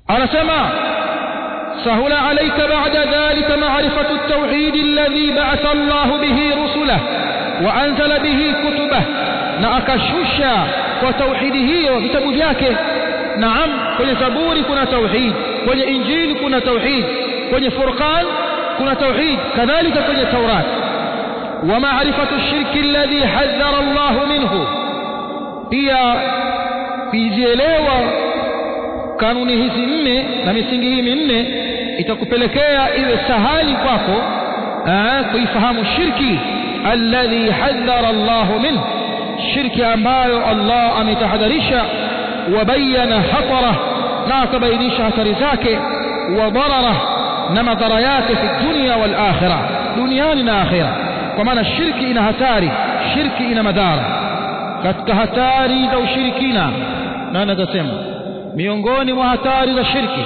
anasema سهل عليك بعد ذلك معرفة التوحيد الذي بعث الله به رسله وأنزل به كتبه نأكشوشا وتوحيده وكتاب vyake نعم kwenye zaburi kuna tauhid kwenye injili kuna tauhid kwenye furqan kuna tauhid kadhalika kwenye taurat ومعرفة الشرك الذي حذر الله منه pia kuzielewa kanuni hizi nne na misingi hii minne itakupelekea iwe sahali kwako kuifahamu shirki alladhi hadhara Allah min shirki ambayo Allah ametahadharisha wabayana hatara na akabainisha hatari zake wa darara na madhara yake fi dunya wal akhirah duniani na akhirah kwa maana shirki ina hatari shirki ina madhara katika hatari za ushirikina nani atasema miongoni mwa hatari za shirki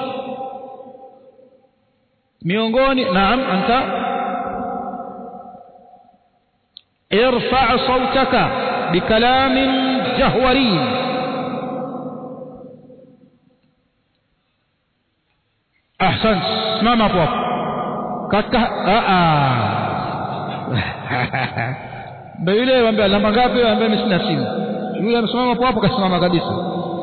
miongoni naam anta ارفع صوتك بكلام جهوري احسنت simama hapo hapo katika ndio yule ambaye namba ngapi ambaye mimi sina simu yule amesimama hapo hapo kasimama kabisa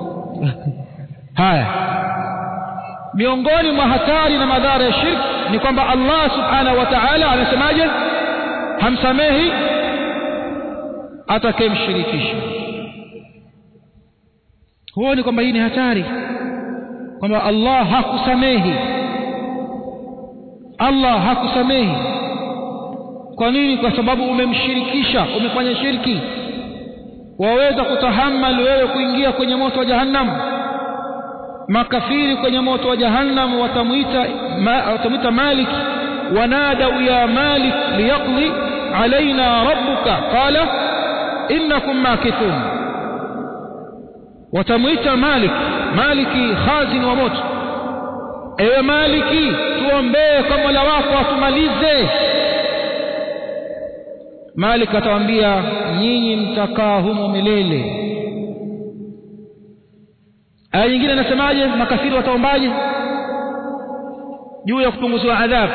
haya miongoni mwa hatari na madhara ya shirk ni kwamba Allah subhanahu wa ta'ala anasemaje hamsamehi atakayemshirikisha huo ni kwamba hii ni hatari kwamba Allah hakusamehi Allah hakusamehi kwa nini kwa sababu umemshirikisha umefanya shirki waweza kutahammal wewe kuingia kwenye moto wa jahannam makafiri kwenye moto wa jahannam watamuita ma, watamuita malik wanadau ya malik liyaqdi alaina rabbuka qala innakum makithun watamuita malik maliki khazin wa moto ewe maliki tuombee kwa mola wako atumalize malik atawaambia nyinyi mtakaa humo milele aya nyingine inasemaje makafiri wataombaje juu ya kupunguziwa adhabu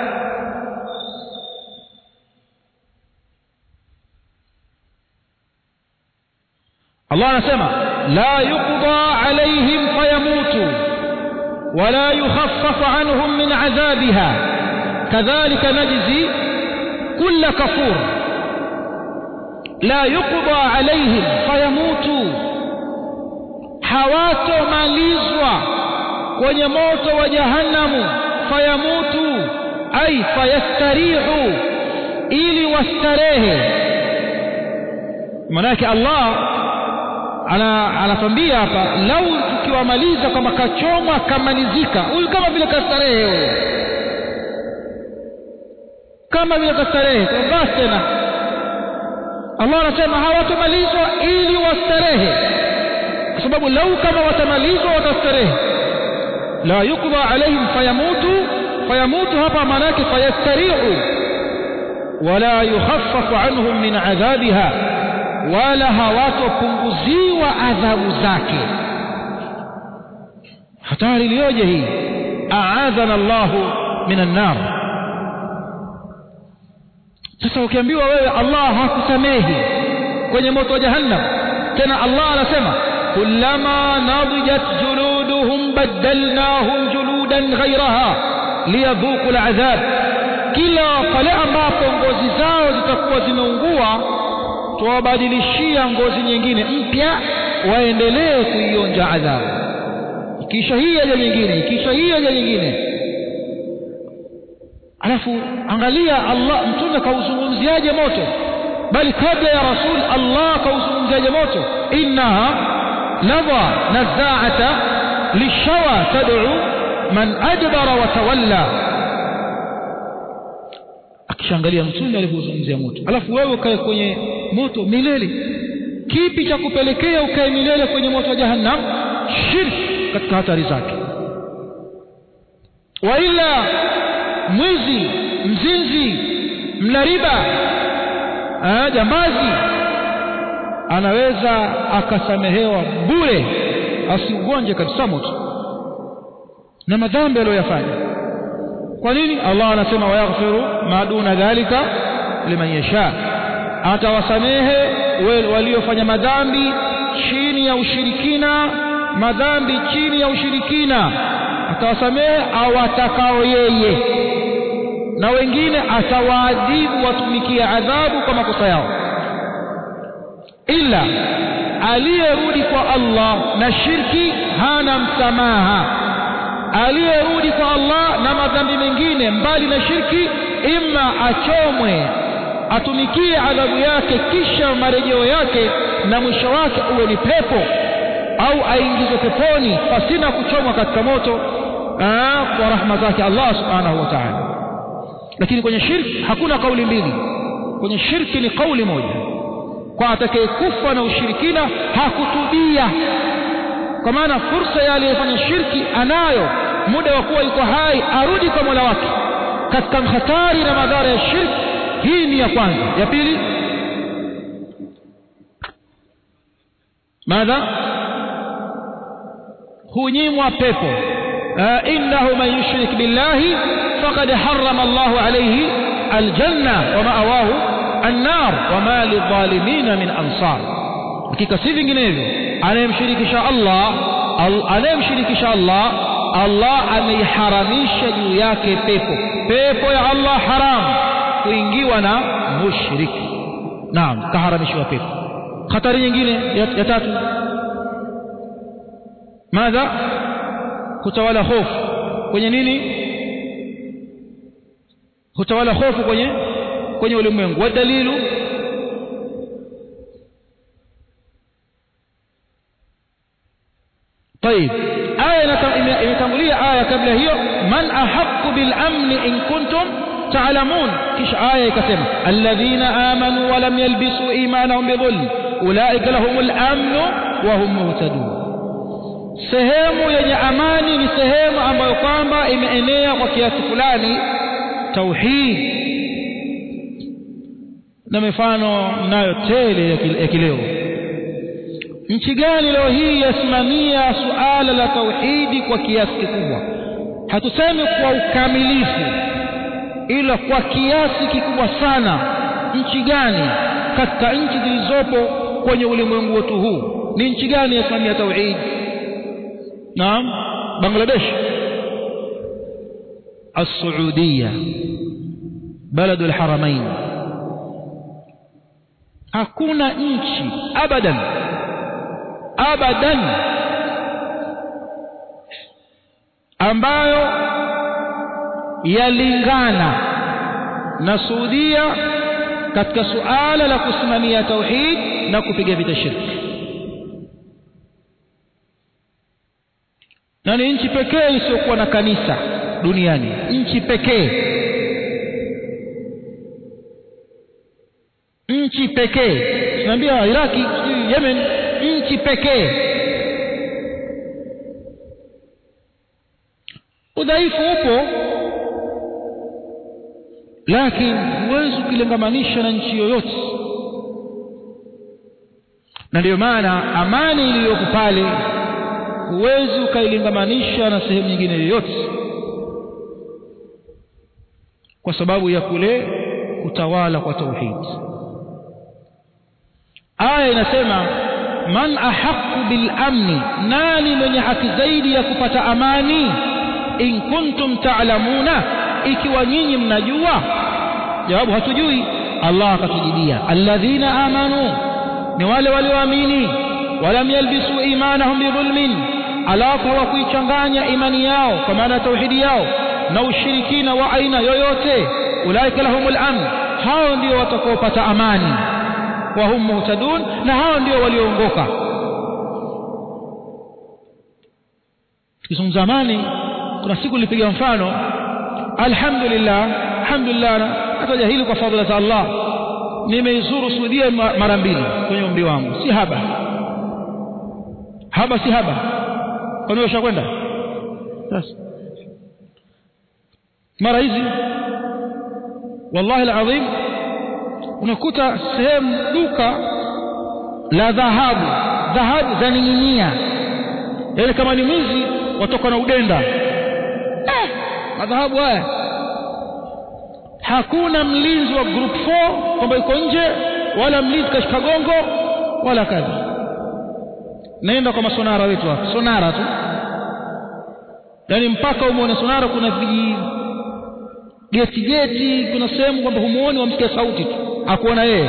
Allah anasema la yuqda alaihim fayamutu wala yukhaffafu anhum min adhabiha kadhalika najzi kulla kafur la yuqda alaihim fayamutu hawatomalizwa kwenye moto wa jahannamu fayamutu ay fayastarihu ili wastarehe manake Allah ana anatwambia hapa lau tukiwamaliza kwamba kachomwa kamalizika huyu kama vile kastarehe huyo kama vile kastarehe basi tena Allah anasema hawatomalizwa ili wastarehe kwa sababu lau kama watamalizwa watastarehe la yukdha alaihim fayamutu fayamutu hapa maana yake fayastarihu wala yukhaffafu anhum min adhabiha wala hawatopunguziwa adhabu zake hatari iliyoje hii aadhana Allahu minan nar sasa ukiambiwa wewe Allah hakusamehi kwenye moto wa jahannam tena Allah anasema kullama nadijat juluduhum badalnahum juludan ghayraha liyadhuqu al'adhab kila pale ambapo ngozi zao zitakuwa zimeungua tuwabadilishia ngozi nyingine mpya waendelee kuionja adhabu kisha hii aja nyingine kisha hii aja nyingine alafu angalia Allah mtume kauzungumziaje moto bali kabla ya rasul Allah kauzungumziaje moto innaha ladha nazaata lishawa tad'u man adbara wa tawalla akishangalia mtume alivyozungumzia moto alafu wewe ukae kwenye moto milele kipi cha kupelekea ukae milele kwenye moto wa jahannam shirki katika hatari zake wa ila mwizi mzinzi mla riba jambazi anaweza akasamehewa bure asiugonje kabisa moto na madhambi aliyoyafanya kwa nini Allah anasema wayaghfiru ma duna dhalika liman yasha atawasamehe waliofanya madhambi chini ya ushirikina madhambi chini ya ushirikina atawasamehe awatakao yeye na wengine atawaadhibu watumikie adhabu kwa makosa yao ila aliyerudi kwa Allah na shirki hana msamaha aliyerudi kwa Allah na madhambi mengine mbali na shirki imma achomwe atumikie adhabu yake kisha marejeo yake na mwisho wake uwe ni pepo au aingizwe peponi pasina kuchomwa katika moto aa, kwa rahma zake Allah subhanahu wa ta'ala lakini kwenye shirki hakuna kauli mbili kwenye shirki ni kauli moja kwa atakayekufa na ushirikina hakutubia kwa maana fursa ya aliyefanya shirki anayo muda wa kuwa yuko hai arudi kwa Mola wake katika hatari na madhara ya shirki hii ni ya kwanza ya pili madha hunyimwa pepo innahu man yushrik billahi faqad harrama Allahu alayhi aljanna wa ma'awahu annar wa ma lidhalimina min ansar hakika si vinginevyo anayemshirikisha Allah anayemshirikisha Allah Allah ameiharamisha juu yake pepo pepo ya Allah haram kuingiwa na mushriki naam kaharamishiwa pepo hatari nyingine ya, ya tatu madha kutawala hofu kwenye nini kutawala hofu kwenye kwenye ulimwengu wa dalilu طيب آية imetangulia aya kabla hiyo man ahaqqu bil amni in kuntum تعلمون كش آية كسم الذين آمنوا ولم يلبسوا إيمانهم بظلم أولئك لهم الأمن وهم مهتدون sehemu yenye amani ni sehemu ambayo kwamba imeenea kwa kiasi fulani tauhid na mifano nayo tele ya kileo nchi gani leo hii yasimamia suala la tauhidi kwa kiasi kikubwa hatusemi kwa ukamilifu ila kwa kiasi kikubwa sana nchi gani katika nchi zilizopo kwenye ulimwengu wetu huu ni nchi gani yasimamia tauhid naam bangladesh السعودية بلد الحرمين hakuna nchi abadan abadan ambayo yalingana na Saudia katika suala la kusimamia tauhid na kupiga vita shirki na ni nchi pekee isiyokuwa na kanisa duniani nchi pekee nchi pekee tunaambia Iraki Yemen nchi pekee udhaifu upo lakini huwezi ukilingamanisha na nchi yoyote na ndiyo maana amani iliyoko pale huwezi ukailingamanisha na sehemu nyingine yoyote kwa sababu ya kule kutawala kwa tauhid aya inasema man ahaqu bil amni nani mwenye haki zaidi ya kupata amani in kuntum ta'lamuna ikiwa nyinyi mnajua jawabu hatujui Allah akatujibia alladhina amanu ni wale walioamini walam yalbisu imanahum bidhulmin alafu hawakuichanganya imani yao kwa maana tauhidi yao na ushirikina wa aina yoyote ulaika lahumul amn hao ndio watakaopata amani wa hum muhtadun na hao ndio walioongoka tukizungumza amani kuna siku nilipiga mfano alhamdulillah alhamdulillah hataja hili kwa fadhila za Allah nimeizuru Saudia mara mbili kwenye umri wangu si haba haba si haba kwani ushakwenda sasa mara hizi wallahi alazim unakuta sehemu duka la dhahabu dhahabu zaning'inia yaani kama ni mwizi watoka na udenda eh, madhahabu haya hakuna mlinzi wa group 4 kwamba yuko nje wala mlinzi kashika gongo wala kadha naenda kwa masonara wetu hapa sonara tu yaani mpaka umeona sonara kuna viji geti geti kuna sehemu kwamba humuoni wamsikia sauti tu akuona yeye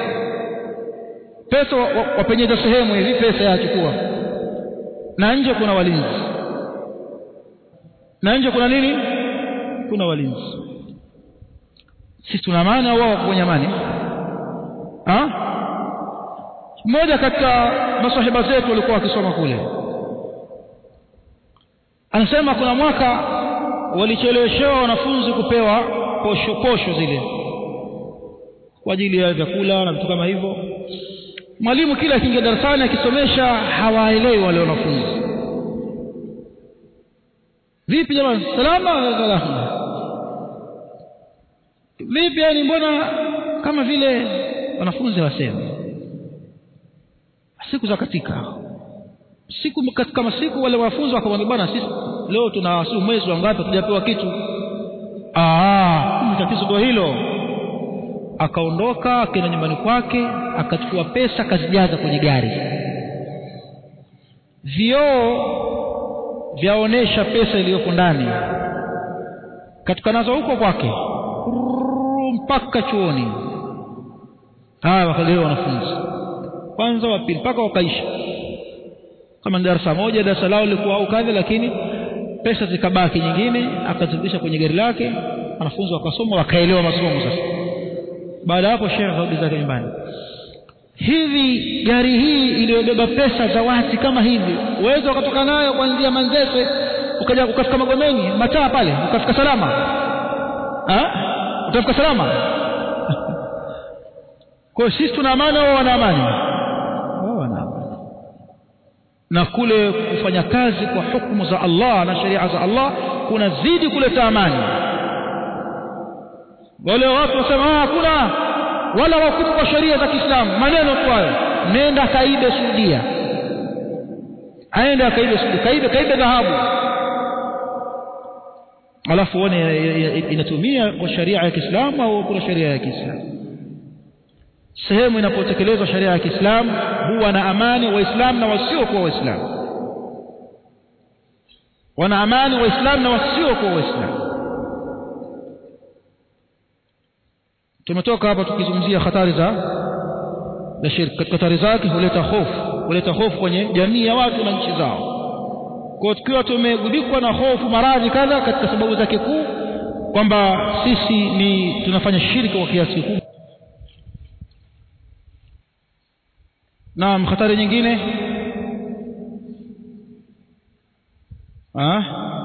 pesa wapenyeza wa, wa sehemu hivi pesa yachukua na nje kuna walinzi na nje kuna nini kuna walinzi sisi tuna amani au wao wako kwenye amani mmoja katika masahiba zetu walikuwa wakisoma kule anasema kuna mwaka walicheleweshewa wanafunzi kupewa posho posho zile kwa ajili ya vyakula na vitu kama hivyo mwalimu kila akiingia darasani akisomesha hawaelewi wale wanafunzi vipi jamani salama salama vipi yani mbona kama vile wanafunzi wasema siku za katika siku kama siku wale wanafunzi wakamwambia bwana sisi leo tuna si mwezi wa ngapi tujapewa kitu ah tatizo ndio hilo akaondoka akaenda nyumbani kwake akachukua pesa akazijaza kwenye gari vioo vyaonesha pesa iliyoko ndani katika nazo huko kwake mpaka chuoni haya wakagawa wanafunzi kwanza wa pili mpaka wakaisha kama ni darasa moja darasa lao lilikuwa au kadha lakini pesa zikabaki nyingine akazirudisha kwenye gari lake wanafunzi wakasoma wakaelewa masomo sasa baada hapo shehe akarudi zake nyumbani hivi gari hii iliyobeba pesa za wati kama hivi uweza ukatoka nayo kuanzia manzese ukaja ukafika magomeni mataa pale ukafika salama ha? utafika salama kwa hiyo sisi tuna amani au wana amani wao wana amani na kule kufanya kazi kwa hukumu za Allah na sheria za Allah kunazidi kuleta amani wale watu wasema hakuna wala wakumu kwa sheria za Kiislamu maneno tu hayo nenda kaibe Saudia aende akaibe Saudia kaibe kaibe dhahabu alafu uone inatumia kwa sharia ya Kiislamu au kuna sharia ya Kiislamu sehemu inapotekelezwa sharia ya Kiislamu huwa na amani waislamu na wasiokuwa waislamu wana amani waislamu na wasiokuwa waislamu tumetoka hapa tukizungumzia hatari za za shirki katika hatari zake huleta hofu huleta hofu kwenye jamii ya watu na nchi zao kwa tukiwa tumegubikwa na hofu maradhi kadha katika sababu zake kuu kwamba sisi ni tunafanya shirki kwa kiasi kikubwa naam hatari nyingine ah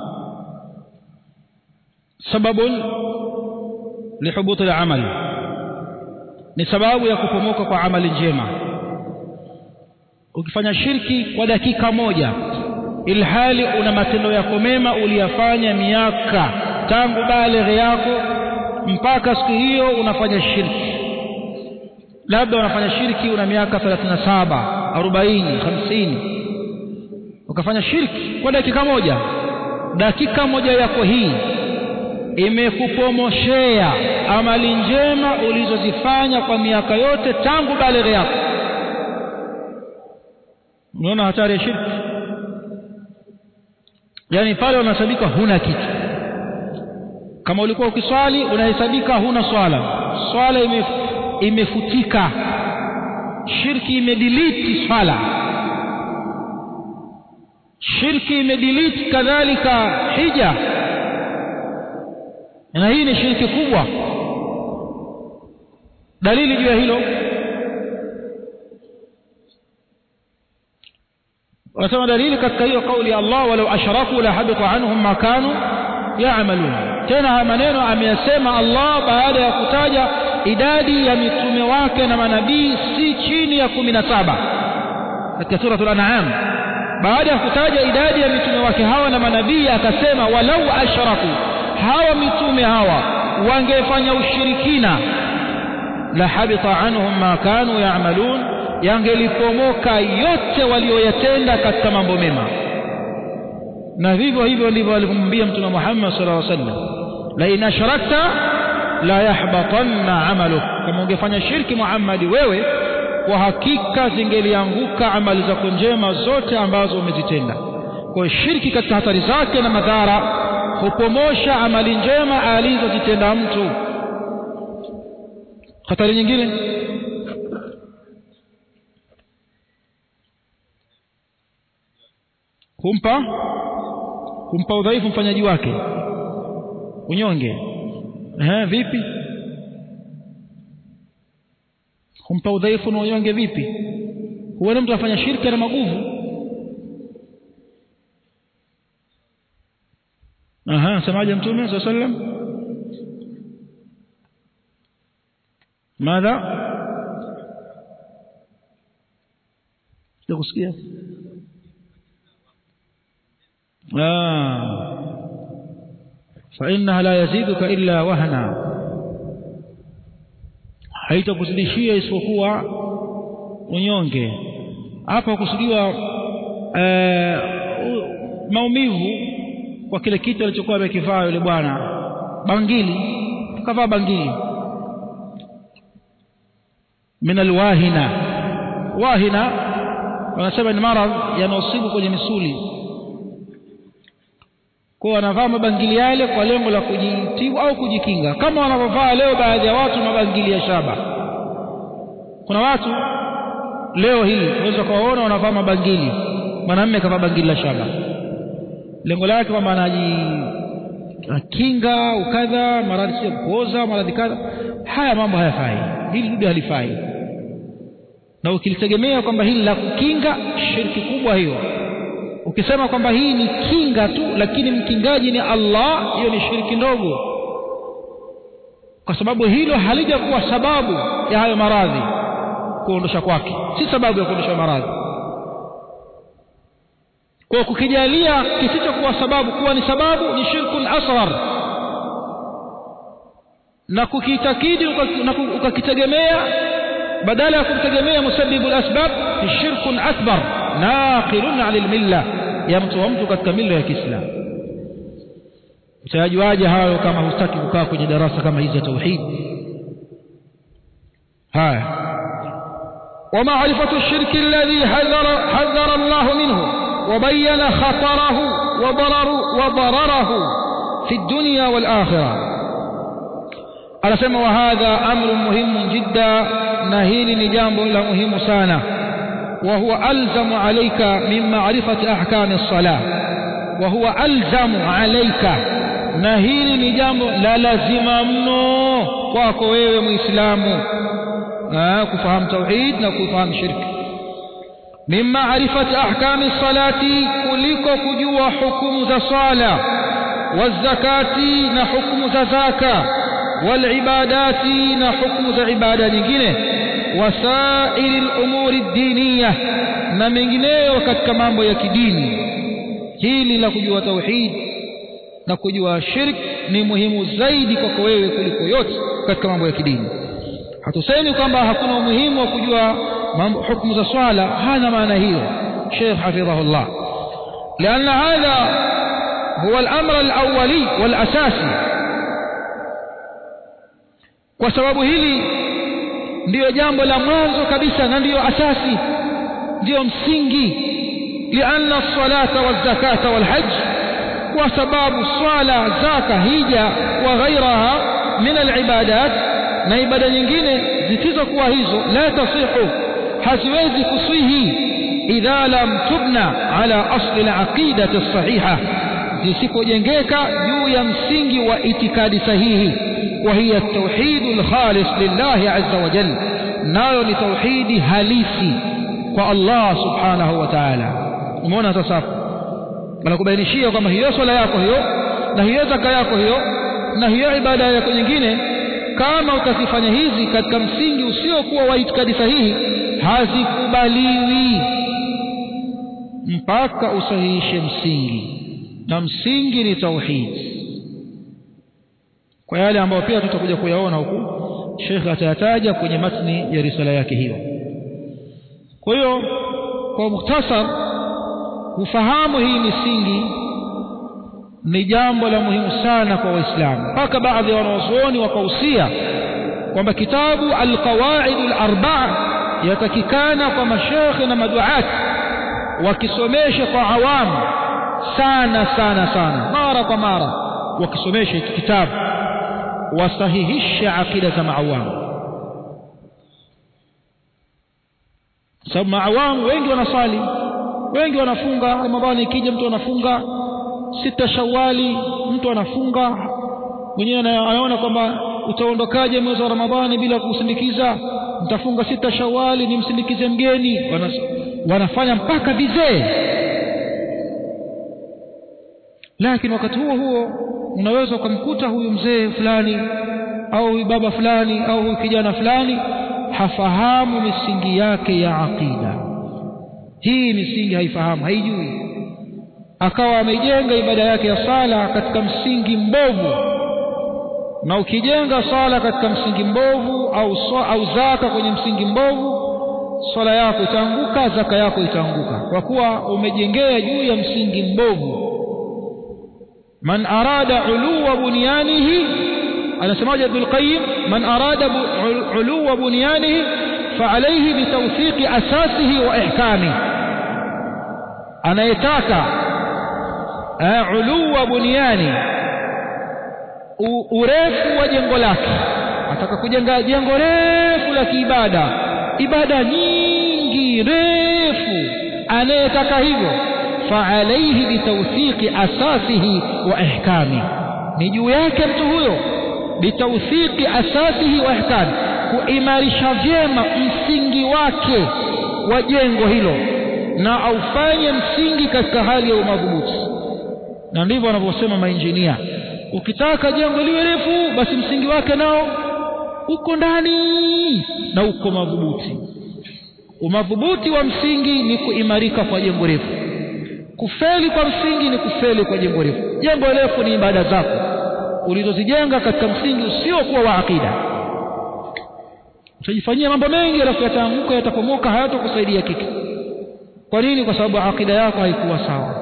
sababun lihubuti al-amal ni sababu ya kupomoka kwa amali njema ukifanya shirki kwa dakika moja ilhali una matendo yako mema uliyafanya miaka tangu balighi yako mpaka siku hiyo unafanya shirki labda unafanya shirki una miaka 37 40 50 ukafanya shirki kwa dakika moja dakika moja yako hii imekupomoshea amali njema ulizozifanya kwa miaka yote tangu balighi yako unaona hatari ya shirki yani pale unahesabika huna kitu kama ulikuwa ukiswali unahesabika huna swala swala imef, imefutika shirki imedelete swala shirki imedelete kadhalika hija na hii ni shirki kubwa dalili juu ya hilo wanasema dalili katika hiyo kauli ya Allah walau ashraku la habita anhum ma kanu ya'malun tena haya maneno ameyasema Allah baada ya kutaja idadi ya mitume wake na manabii si chini ya kumi na saba katika suratul an'am baada ya kutaja idadi ya mitume wake hawa na manabii akasema walau ashraku hawa mitume hawa wangefanya ushirikina la habita anhum ma kanu ya'malun yangelipomoka yote walioyatenda katika mambo mema na vivyo hivyo ndivyo alivyomwambia mtume Muhammad sallallahu alaihi wasallam la in ashrakta la yahbatanna amaluk kama ungefanya shirki Muhammad wewe kwa hakika zingelianguka amali zako njema zote ambazo umezitenda kwa shirki katika hatari zake na madhara hupomosha amali njema alizozitenda mtu hatari nyingine kumpa kumpa udhaifu mfanyaji wake unyonge eh vipi kumpa udhaifu na unyonge vipi huenda mtu afanya shirka na maguvu aha semaje mtume sallallahu alaihi wasallam ماذا تقصيا آه فإنها لا يزيدك إلا وهنا haitakuzidishia isipokuwa unyonge hapa kusudiwa uh, maumivu kwa kile kitu alichokuwa amekivaa yule bwana bangili kavaa bangili min alwahina wahina wanasema ni maradhi yanayosibu kwenye misuli kwa wanavaa mabangili yale kwa lengo la kujitibu au kujikinga kama wanavyovaa leo baadhi ya watu mabangili ya shaba kuna watu leo hii unaweza kuwaona wanavaa mabangili mwanamume kavaa bangili la shaba lengo lake kwamba anajikinga ukadha maradhi sio kuoza maradhi kadha haya mambo hayafai hili dudu halifai na ukilitegemea kwamba hili la kukinga shirki kubwa hiyo ukisema kwamba hii ni kinga tu lakini mkingaji ni Allah hiyo ni shirki ndogo kwa sababu hilo halijakuwa sababu ya hayo maradhi kuondosha kwake si sababu ya kuondosha maradhi kwa kukijalia kisichokuwa sababu kuwa ni sababu ni shirkun asghar na kukitakidi ukakitegemea badala ya kumtegemea musabbibu al-asbab ni shirkun akbar naqilun 'ala al-milla ya mtu wa mtu katika mila ya Kiislamu utayajuaje hayo kama hustaki kukaa kwenye darasa kama hizi ya tauhid haya ومعرفة الشرك الذي حذر حذر الله منه وبين خطره وضرر وضرره في الدنيا والآخرة anasema wa hadha amru muhimu jidda na hili ni jambo la muhimu sana wa huwa alzamu alayka min ma'rifati ahkami as-salah wa huwa alzamu alayka na hili ni jambo la lazima mno kwako wewe muislamu kufahamu tauhid na kufahamu shirki min ma'rifati ahkami as-salati kuliko kujua hukumu za sala wazakati na hukumu za zaka والعبادات نحكم ذا عبادة nyingine وسائر الأمور الدينية na mengineyo katika mambo ya kidini hili la kujua tauhid na kujua shirk ni muhimu zaidi kwako wewe kuliko yote katika mambo ya kidini hatusemi kwamba hakuna umuhimu wa kujua mambo hukumu za swala hana maana hiyo Sheikh hafidhahullah لأن هذا هو الأمر الأولي والأساسي kwa sababu hili ndiyo jambo la mwanzo kabisa na ndiyo asasi ndiyo msingi lianna salata wazakata walhajj kwa sababu swala zaka hija wa ghairaha min alibadat na ibada nyingine zisizokuwa hizo la tasihu haziwezi kuswihi idha lam tubna ala asli alaqidati sahiha zisipojengeka juu ya msingi wa itikadi sahihi وهي التوحيد الخالص لله عز وجل nayo ni tauhidi halisi kwa Allah subhanahu wa ta'ala umeona sasa anakubainishia kwamba hiyo swala yako hiyo na hiyo zaka yako hiyo na hiyo ibada yako nyingine kama utazifanya hizi katika msingi usiokuwa wa itikadi sahihi hazikubaliwi mpaka usahihishe msingi na msingi ni tauhidi kwa yale ambayo pia tutakuja kuyaona huku Sheikh atayataja kwenye matni ya risala yake hiyo kwa hiyo kwa mukhtasar ufahamu hii misingi ni jambo la muhimu sana kwa waislamu mpaka baadhi ya wanawazuoni wakahusia kwamba kitabu alqawaid alarbaa yatakikana kwa mashekhe na maduati wakisomeshe kwa awamu sana sana sana mara kwa mara wakisomesha hiki kitabu wasahihishe akida za maawamu sababu maawamu wengi wanasali wengi wanafunga ramadhani ikija mtu anafunga sita shawali mtu anafunga mwenyewe anaona kwamba utaondokaje mwezi wa ramadhani bila kusindikiza mtafunga sita shawali nimsindikize mgeni Wana, wanafanya mpaka vizee lakini wakati huo huo unaweza ukamkuta huyu mzee fulani au huyu baba fulani au huyu kijana fulani hafahamu misingi yake ya aqida hii misingi haifahamu haijui akawa amejenga ibada yake ya sala katika msingi mbovu na ukijenga sala katika msingi mbovu au, so, au zaka kwenye msingi mbovu swala yako itaanguka zaka yako itaanguka kwa kuwa umejengea juu ya msingi mbovu man arada uluwa bunyanihi anasemaje Ibn Qayyim man arada uluwa bunyanihi فعليه بتوثيق أساسه وإحكامه anayetaka uluwa bunyani urefu wa jengo lake ataka kujenga jengo refu la kiibada ibada nyingi refu anayetaka hivyo faalaihi bitawthiqi asasihi wa ihkami ni juu yake mtu huyo bitawthiqi asasihi wa ihkami kuimarisha vyema msingi wake wa jengo hilo na aufanye msingi katika hali ya umadhubuti na ndivyo wanavyosema mainjinia ukitaka jengo liwe refu basi msingi wake nao uko ndani na uko madhubuti umadhubuti wa msingi ni kuimarika kwa jengo refu kufeli kwa msingi ni kufeli kwa jengo refu jengo refu ni ibada zako ulizozijenga katika msingi usiokuwa wa akida utajifanyia mambo mengi alafu yataanguka yatapomoka hayatakusaidia kitu kwa nini kwa sababu akida yako haikuwa sawa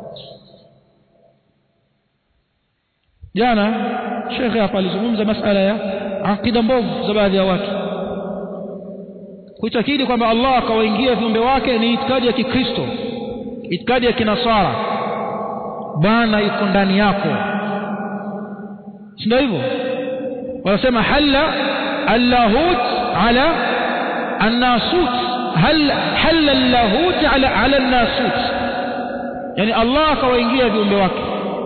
jana shekhe hapa alizungumza masala ya akida mbovu za baadhi ya watu kuitakidi kwamba Allah akawaingia viumbe wake ni itikadi ya Kikristo itikadi ya Kinasara Bwana yuko ndani yako si ndio hivyo wanasema halla allahut ala annasut hal halla allahut ala ala annasut yani Allah akawaingia viumbe wake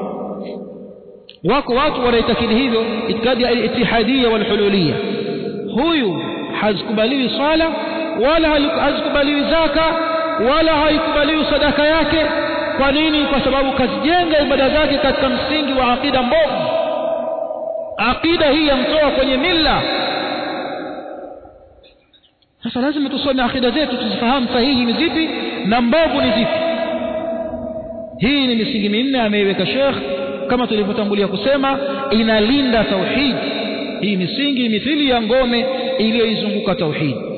wako watu wanaitakidi hivyo itikadi ya itihadiyya wal hululiyya huyu hazikubaliwi swala wala hazikubaliwi zaka wala haikubaliwi sadaka yake kwa nini kwa sababu kazijenga ibada zake katika msingi wa akida mbovu akida hii yamtoa kwenye milla sasa lazima tusome akida zetu tuzifahamu sahihi ni zipi na mbovu ni zipi hii ni misingi minne ameiweka Sheikh kama tulivyotangulia kusema inalinda tauhid hii misingi mithili ya ngome iliyoizunguka tauhid